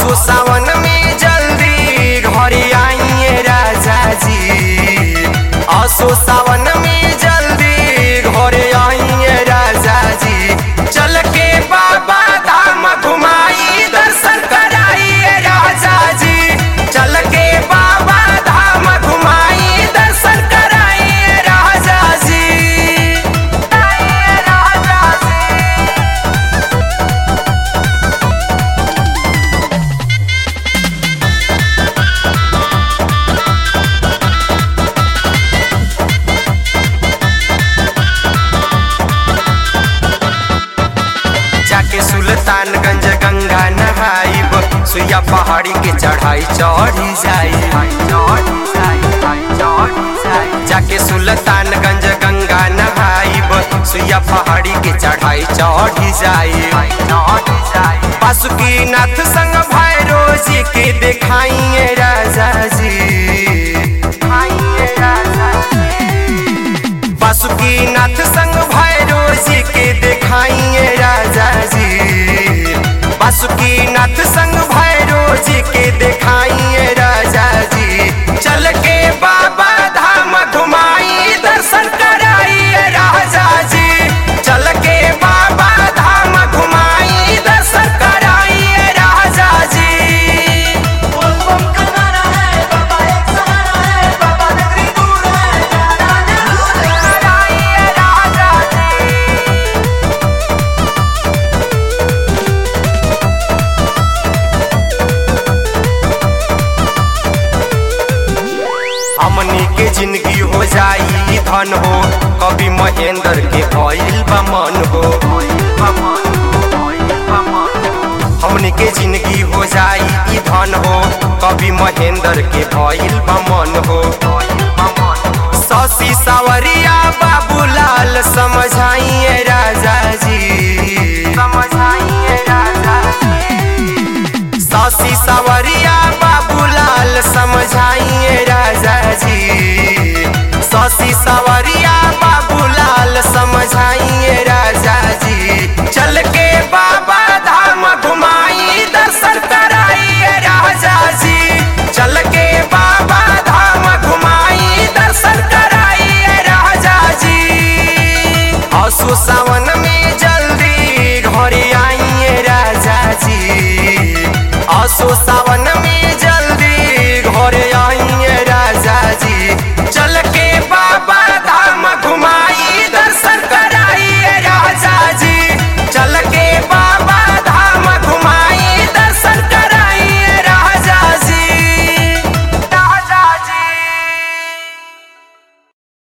असो सावन में जल्दी घरे आइए राजा जी असो सावन में जल्दी घरे आइए राजा जी चल के बाबा धाम घुमाई दर्शन कराइए राजा जी चल के बाबा धाम घुमाई दर्शन कराइए राजा जी आइए राजा जी जाके सुल्तानगंज गंगा नहाइब सुइया पहाड़ी के चढ़ाई चढ़ी जाई जाके सुल्तानगंज गंगा नहाइब सुइया पहाड़ी के चढ़ाई चढ़ी जाई बासुकीनाथ संग भैरो जी के देखाइए राजा जी बासुकीनाथ संग भैरो जी के देखाइए राजा जी बासुकीनाथ संग भैरो जी के देखाइए राजा जी चल के बाबा धाम घुमाई दर्शन कराइए राजा जी चल के बाबा धाम घुमाई दर्शन कराइए राजा जी बोलबम का नारा है बाबा एक सहारा है बाबा नगरी दूर है जाना जरूर है कराइए राजा जी हमनी के जिंदगी हो जाई धन हो कभी महेंद्र के भइल बा मन हो हमनी के जिंदगी हो जाई धन हो कभी महेंद्र के भइल बा मन हो शशि सावरिया बाबूलाल समझाइए राजा जी समझाइए राजा जी शशि सावरिया बाबूलाल समझाइए राजा जी शशि सावरिया बाबूलाल समझाइए राजा जी चल के बाबा धाम घुमाई दर्शन कराइए राजा जी चल के बाबा धाम घुमाई दर्शन कराइए राजा जी असो सावन में जल्दी घरे आइए राजा जी असो सावन